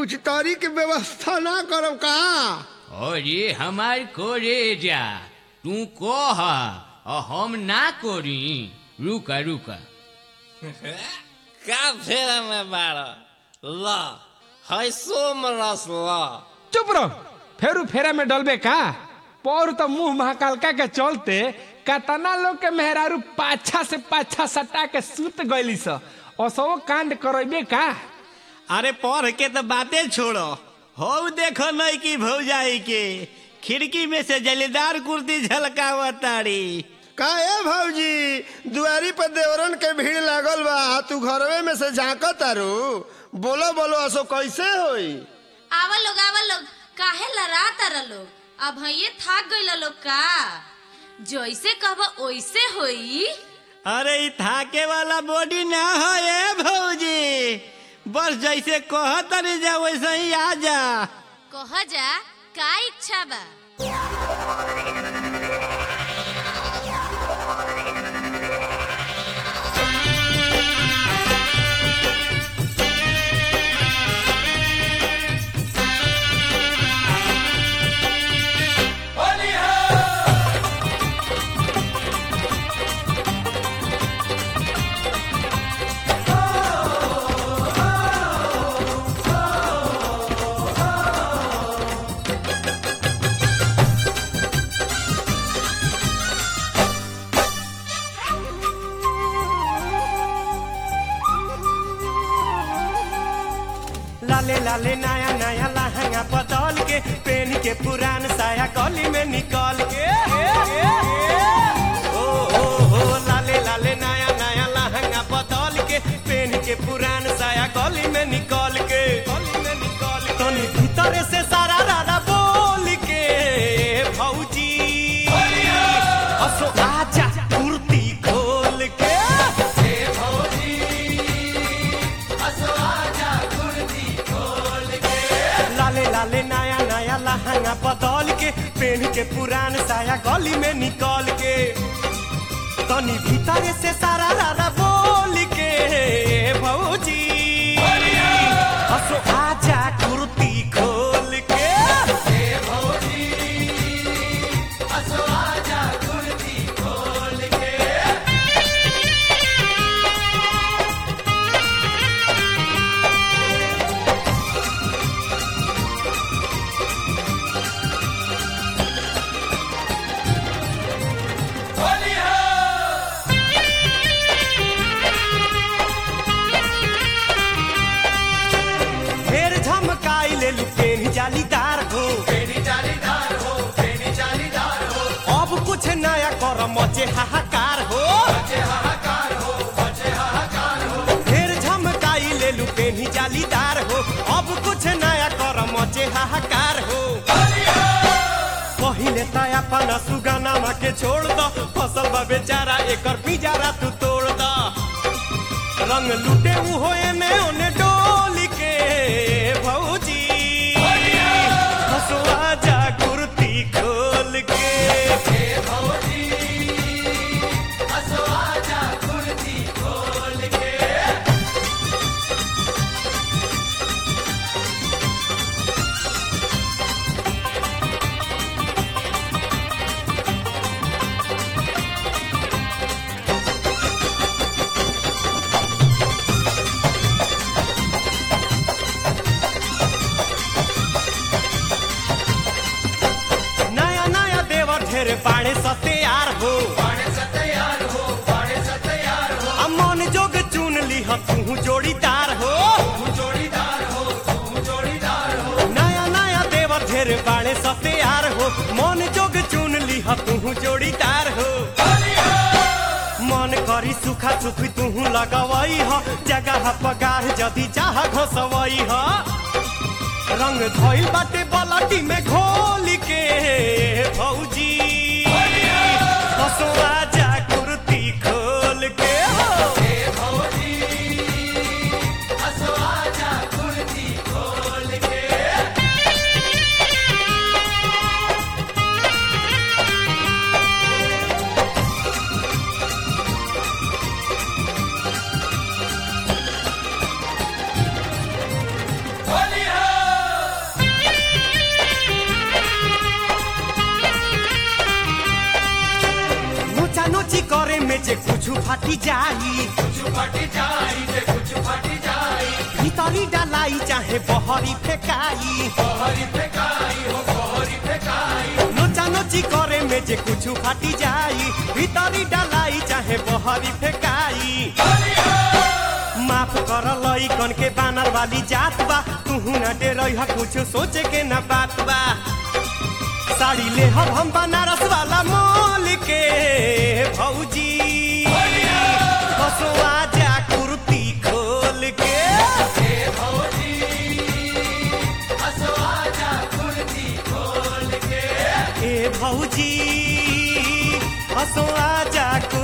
कुछ तारी के व्यवस्था ना करब का अरे हमार करे जा तू कह और हम ना करी रुका रुका का फेरा में बाड़ ल है सोम रस ल चुप रहो फेरू फेरा में डलबे का पौर तो मुंह महाकालका के चलते कतना लोग के मेहरारू पाछा से पाछा सटा के सूत गईली स असो कांड करबे का अरे पढ़ के तो बातें छोड़ो हो देखो नहीं की भौजाई के खिड़की में से जलीदार कुर्ती झलकावतारी का ए भौजी दुआरी पर देवरन के भीड़ लागल बा तू घरवे में से झांकत तारू बोलो बोलो असो कैसे होई आवा लोग आवा लोग काहे लड़ा तारा लोग अब ये थाक गइल लोग का जैसे कहब ओइसे होई अरे ई थाके वाला बॉडी ना हो ए भौजी बस जैसे कहतरी जा वैसे ही आ जा कह जा का इच्छा बा लाले लाले नया नया लहंगा बदल के पेन के पुरान साया गली में निकल के ओ हो हो लाले लाले नया नया लहंगा बदल के पेन के पुरान साया गली में निकल के गली में निकल के तनी भीतर से सारा रारा बोल के भौजी असो आजा कुर्ती खोल के लाले लाले नया नया लहंगा बदल के पेन के पुरान साया गली में निकल के तनी भीतर से सारा रारा बोल के भौजी हसो आजा कुर्ती खोल के ढेर झमकाई ले लू पेन जालीदार हो अब कुछ नया कर मचे हाहाकार हो ढेर झमकाई ले लू पेन जालीदार हो अब कुछ नया कर मचे हाहाकार हो पहिले त अपना सुगानामा के छोड़ द फसल बा बेचारा एकर पिजारा तू तोड़ द रंग लूटे उ होए में ओने डोली के भौजी हसुआ जा कुर्ती खोल के नया नया देवर ढेर बाड़े सत्यार हो आ मन जोग चुन ली तू जोड़ीदार हो नया नया देवर ढेर बाड़े सत्यार हो मन जोग चुन ली तू जोड़ीदार हो मन करी सुखा सुखी तू लगवई ह जगह पगार जदी चाह घोसवई ह रंग धोइल बाटे बलटी में घोल के भौजी हसुआ जा कुर्ती खोल के हो होली है करे में जे कुछ फाटी जाई भीतरी डालाई चाहे बहरी फेकाई नोचा नोची करे में जे कुछ फाटी जाई भीतरी डालाई चाहे बहरी फेकाई माफ कर लई कन के बानर वाली जात बा तू न डेरई ह कुछ सोचे के न बात बा साड़ी ले हम हम बनारस वाला मोल के भौजी हसवा जा कुर्ती खोल के ए भौजी हसवा जा कुर्ती